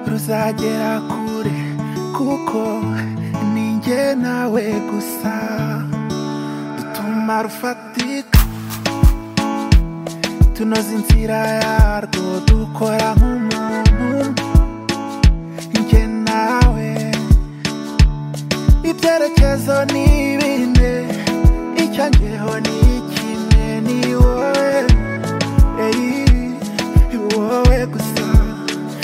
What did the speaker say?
tuzagera kure kuko ninjye nawe gusa dutuma rufatika tunoza inzira yarwo dukora nk'umuntu njye nawe ibyerekezo ni bine icyangeho ni